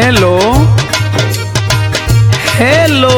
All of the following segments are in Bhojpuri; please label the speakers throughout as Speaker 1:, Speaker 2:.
Speaker 1: हेलो हेलो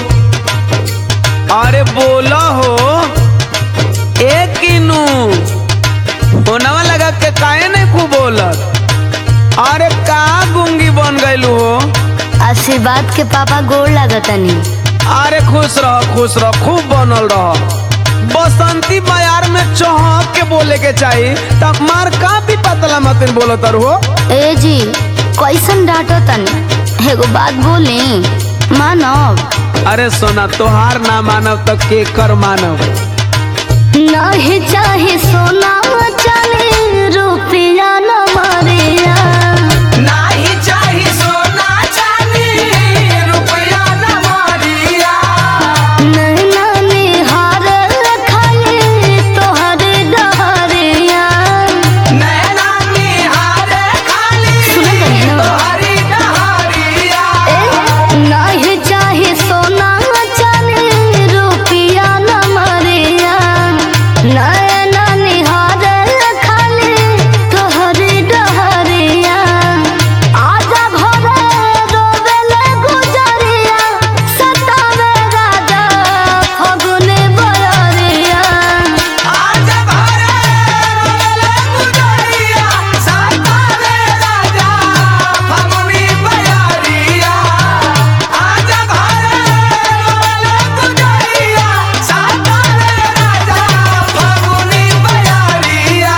Speaker 1: अरे बोला हो ए किनू फोनवा लगा के काहे नहीं खूब बोलत अरे का गुंगी बन गइलू हो
Speaker 2: आशीर्वाद के पापा गोड़ लागतनी
Speaker 1: अरे खुश रह खुश रह खूब बनल रह बसंती बाजार में चौहक के बोले के चाहिए तब मार का भी पतला मतिन बोलत हो
Speaker 2: ए जी कैसन डांटो तनी एगो बात बोली मानव
Speaker 1: अरे सोना तोहार ना मानव तो के कर मानव
Speaker 2: नहीं चाहे सोना चांदी रुपया न मरिया
Speaker 1: नाही चाही सोना चांदी रुपया न मारिया
Speaker 2: नैना निहार खाली तोहर डहरिया
Speaker 1: नैना निहार खाली
Speaker 2: सुन तनी ना।
Speaker 1: तोहरी डहरिया
Speaker 2: ए, नहीं चाहे सोना चांदी रुपया न मरिया नैना निहार खाली तोहर डहरिया आजा घरे रोवेले गुजरिया सतावे राजा फगुने बयरिया
Speaker 1: आज भरे रोले गुजरिया सातारे राजा फगुनी बयारिया आज भरे रोले गुजरिया सातारे राजा फगुनी बयारिया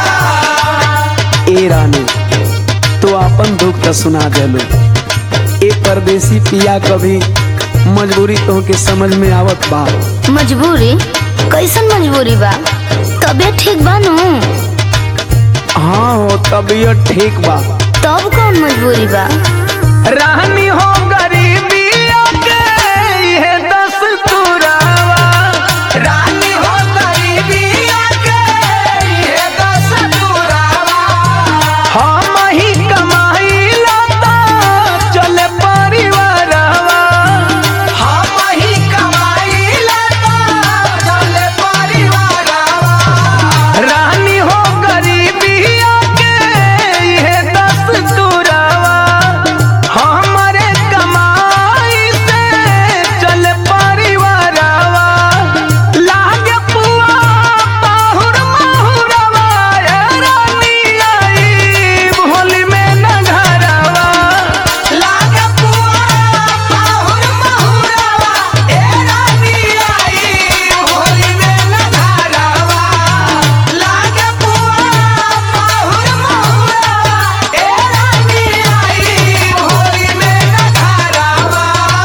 Speaker 1: ए रानी तो अपन दुख तो सुना देलू ए परदेसी पिया कभी मजबूरी तो के समझ में आवत बा
Speaker 2: मजबूरी कैसन मजबूरी बा तबीयत ठीक बा नु
Speaker 1: हाँ हो तबीयत ठीक बा
Speaker 2: तब कौन मजबूरी बा
Speaker 1: रानी हो गरीबी के ये दस तुरावा रानी हो गरीबी के ये दस तुरावा हम ही कमाई लता चले परिवारवा हम ही कमाई लता चले परिवारवा रानी हो गरीबी के ये दस तुरावा हमारे कमाई से चल परिवारवा लागे पुआ पाहुर माहुरवा ए रानी आई होली में न घरवा लागे पुआ पाहुर माहुरवा ए रानी आई होली में न घरवा लागे पुआ पाहुर माहुरवा ए रानी आई होली में न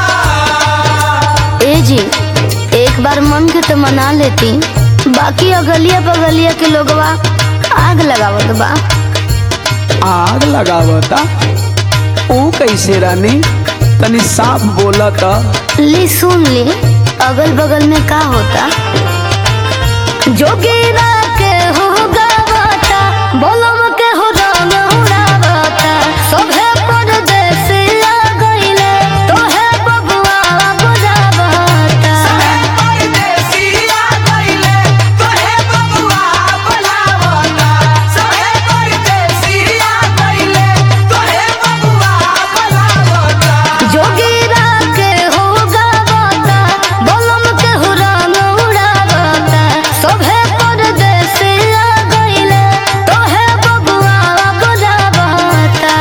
Speaker 1: घरवा
Speaker 2: ए जी एक बार मन के तो मना लेती बाकी अगलिया बगलिया के लोगवा आग लगावत बा
Speaker 1: आग लगावता ऊ कैसे रानी तनी साफ बोलता
Speaker 2: ली सुन ली अगल बगल में का होता जोगीरा के हो गावता बोलम के हो रंग उड़ावता सोभे परदेसिया गइले तोहे बबुआ बुझावता जोगीरा के हो गावता बोलम के हो रंग उड़ावता सोभे परदेसिया गइले तोहे बबुआ बुझावता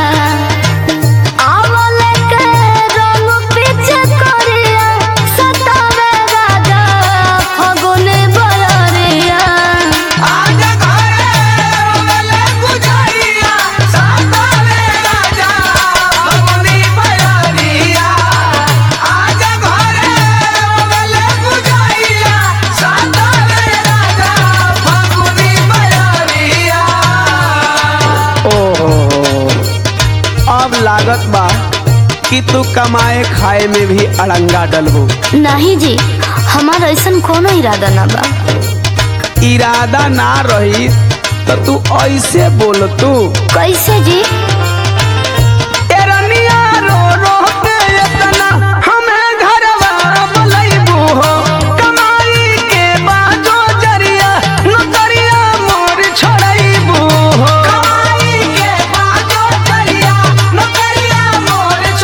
Speaker 2: आवले के रंग पीछे करिया सतावे राजा फगुन बयरिया
Speaker 1: ओहो अब लागत बा कि तू कमाए खाए में भी अड़ंगा डलबो
Speaker 2: नहीं जी हमारा ऐसा कोनो इरादा ना बा
Speaker 1: इरादा ना रही तो तू ऐसे बोल तू
Speaker 2: कैसे जी
Speaker 1: एरनिया रो रो के इतना हमें घरवा बोलैबू हो कमाई के बाजो जरिया नौकरिया मोर छोड़ैबू हो कमाई के बाजो जरिया नौकरिया मोर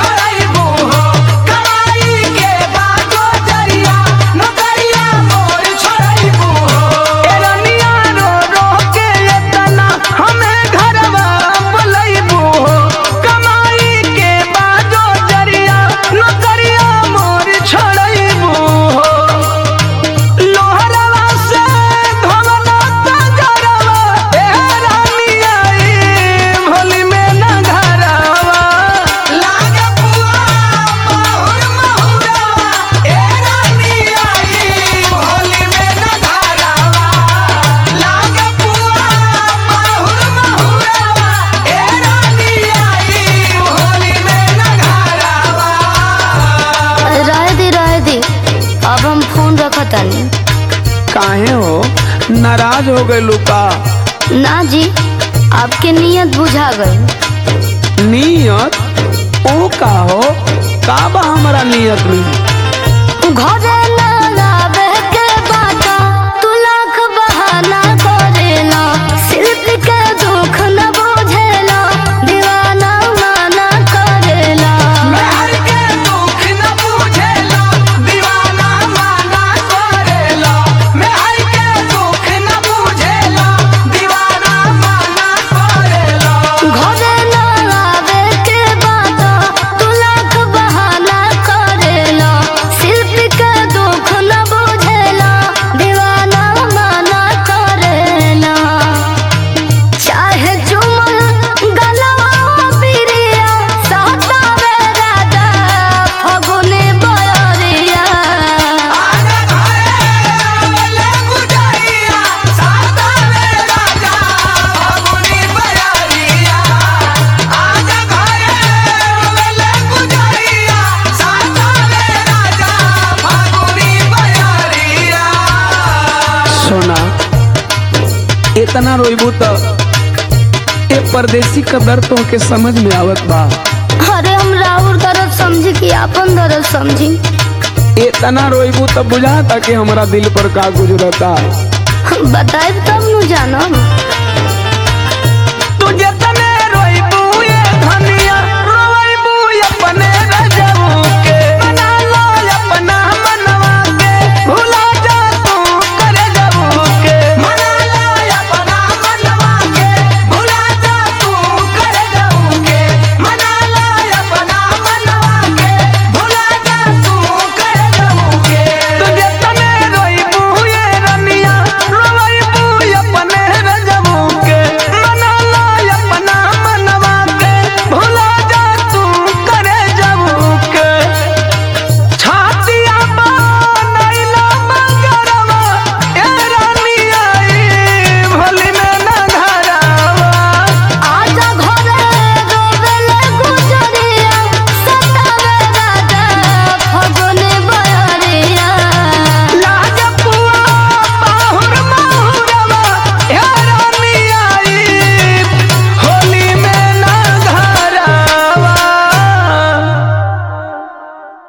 Speaker 1: काहे हो नाराज हो गए का
Speaker 2: ना जी आपके नियत बुझा गई
Speaker 1: नियत ओ का हो का बा हमारा नियत में
Speaker 2: घरे ना लावे के बाटा तू लाख बहाना करेला सिर्फ के दुख न बुझेला दीवाना माना करेला घरे ना लावे के बाटा तू लाख बहाना करेला सिर्फ के दुख न बुझेला दीवाना माना करेला चाहे चुमल गलवा पिरिया सहतावे राजा फगुने बयरिया
Speaker 1: सोना इतना रोइबू तो ए परदेसी का दर्द तो के समझ में आवत बा
Speaker 2: अरे हम राउर दर्द समझी कि आपन दर्द समझी
Speaker 1: इतना रोइबू तो बुझाता कि हमारा दिल पर का गुजरता
Speaker 2: बताए तब नु जानम